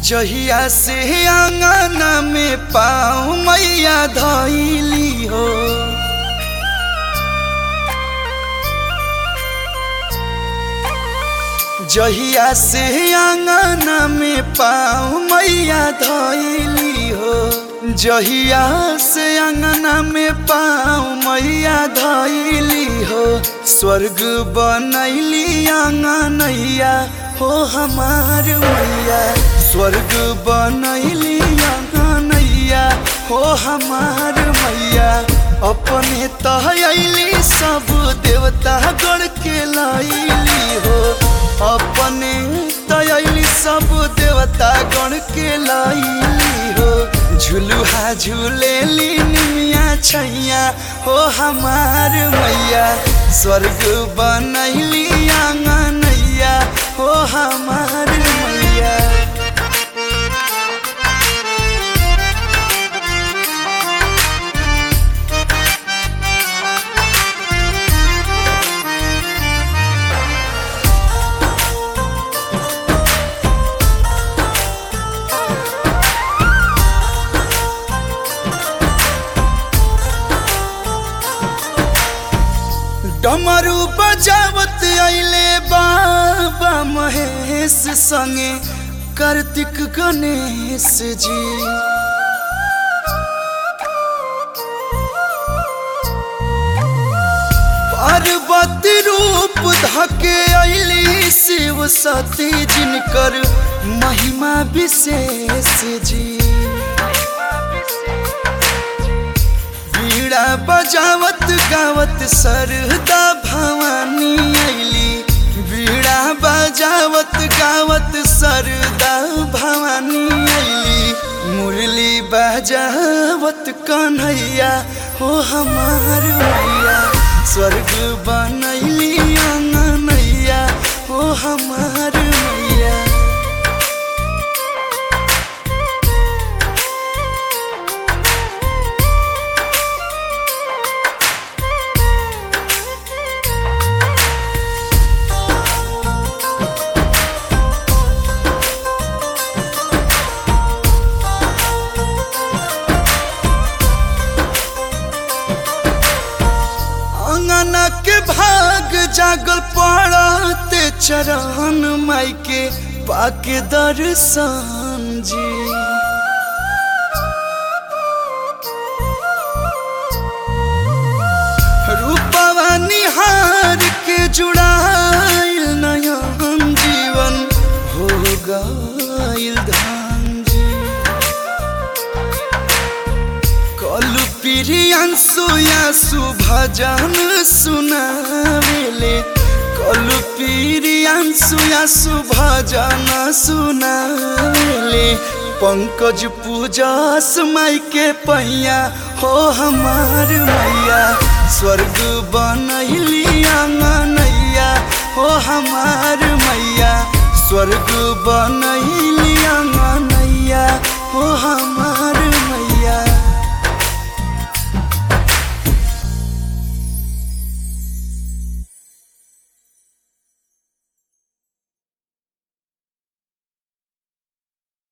जहिया से आंगना में पाँव मैया धैली हो जहिया से आंगना में पाँव मैया धैली हो जहिया से अंगना में पाँव मैया धैली हो स्वर्ग बनैली आंगनैया हो हमार मैया स्वर्ग बनैली आंगनैया हो हमार मैया अपने तहली सब देवता गढ़ के लैली हो अपने तयली सब देवता गण के लैली हो झुलुहा झूलेली निमिया छैया हो हमार मैया स्वर्ग बनैली आंगनैया हो हमार मैया डमरू बजावत आइले बाबा महेश संगे कार्तिक गणेश जी पार्वती रूप धके अली शिव सती जिनकर महिमा विशेष जी बीड़ा बजावत गावत सरदा भवानी अली बीड़ा बजावत गावत सरदा भवानी अली मुरली बजावत कन्हैया हो हमार मैया स्वर्ग बनैली आंगनैया हो हमार मैया अंगना के भाग जागल पड़ते चरण माई के पाके दर्शन जी रूपवा निहार के जुड़ाइल नयन जीवन हो गइल धान जी कलु प्रियांशु यासु भजन सुनावेले कलु प्रियांशु यासु भजन सुनावेले पंकज पूजस माई के पैया हो हमार मैया स्वर्ग बनैली आंगनैया हो हमार मैया स्वर्ग बनैली आंगनैया हो हमार